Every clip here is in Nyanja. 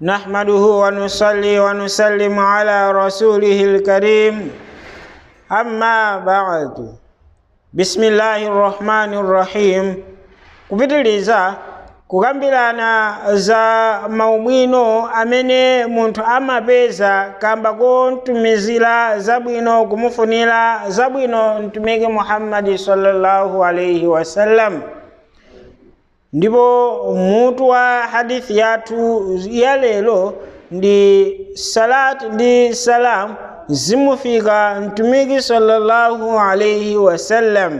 نحمده ونصلي ونسلم على رسوله الكريم أما بعد بسم الله الرحمن الرحيم kupitiliza kukambirana za maumwino amene munthu amapeza kamba kontumizira zabwino kumufunira zabwino mtumiki muhammadi sallallahu alaihi wasallam ndipo mutu wa hadithi yathu ya lero ndi salati ndi salam zimufika mtumiki sallallahu alaihi wasallam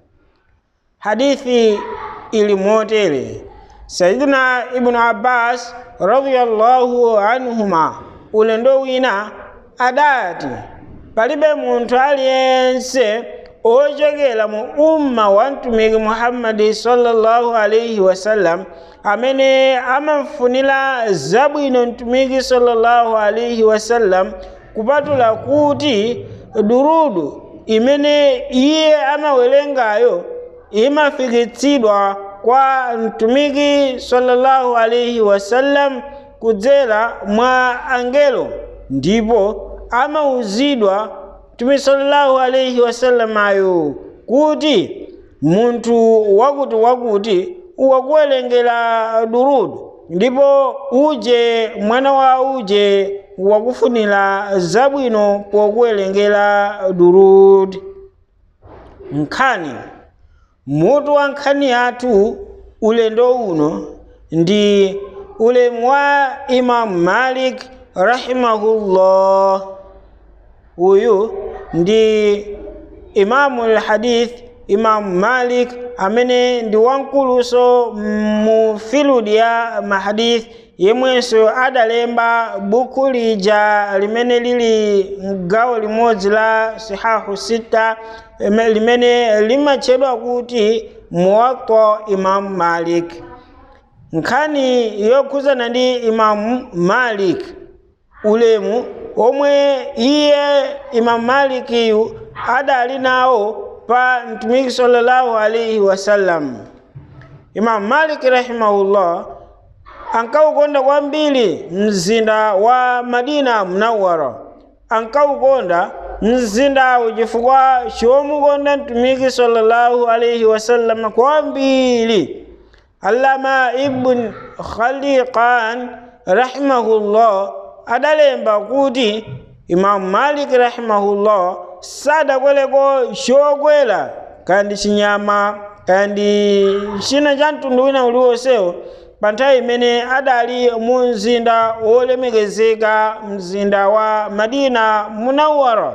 hadithi ili motere sayidina ibnu abbas radiyallahu anhuma ulendo wina adati palibe munthu aliyense ochokera mu umma wa mtumiki muhammadi sallallahu alaihi wasallam amene amamfunira zabwino mtumiki sallallahu alaihi wasallam kupatula kuti durudu imene iye amawerengayo imafikitsidwa kwa mtumiki sallallahu alaihi wasallam kudzera mwa angelo ndipo amauzidwa mtume sallallahu alaihi wasallam ayo kuti munthu wakuti wakuti wakuwerengera durudu ndipo uje mwana wa uje wakufunira zabwino pokuwerengera durudu nkhani mutu wa nkhani yathu ulendo uno ndi ulemu wa imamu malik rahimahullah uyu ndi imamu lhadith imamu malik amene ndi wankuluso mu filudi ya mahadith yemwenso adalemba buku lija limene lili gawo limodzi la sihahu sita limene limatchedwa kuti muwatta imamu malik nkhani yokhuzana ndi imamu malik ulemu omwe iye imamu malikiyu adali nawo pa mtumiki sallallahu alaihi wasallam imamu maliki rahimahullah ankaukonda kwambiri mzinda wa madina munawara ankaukonda mzindawu chifukwa chomukonda mtumiki sallallahu alaihi wasallam kwambiri allama ibn khaliqan rahimahullah adalemba kuti imamu maliki rahimahullah sadakweleko chokwera kandi chinyama kandi china cha mtundu wina uliwonsewo pa nthawi imene adali mu mzinda wolemekezeka mzinda wa madina munawara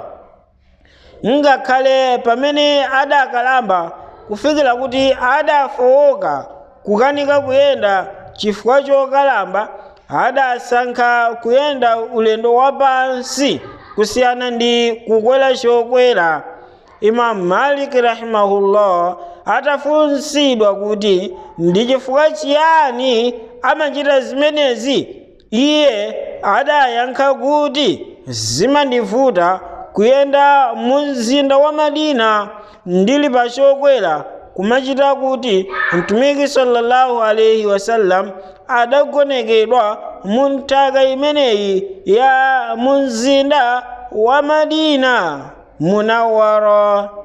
ngakhale pamene adakalamba kufikira kuti adafowoka kukanika kuyenda chifukwa chokalamba adasankha kuyenda ulendo wapansi kusiyana ndi kukwera chokwera imamu maliki rahimahullah atafunsidwa kuti ndi chifukwa chiyani amachita zimenezi iye adayankha kuti zimandivuta kuyenda mu mzinda wa madina ndili pa chokwera kumachita kuti mtumiki sallallahu alaihi wasallam adagonekedwa mu nthaka imeneyi ya mu mzinda wa madina munawara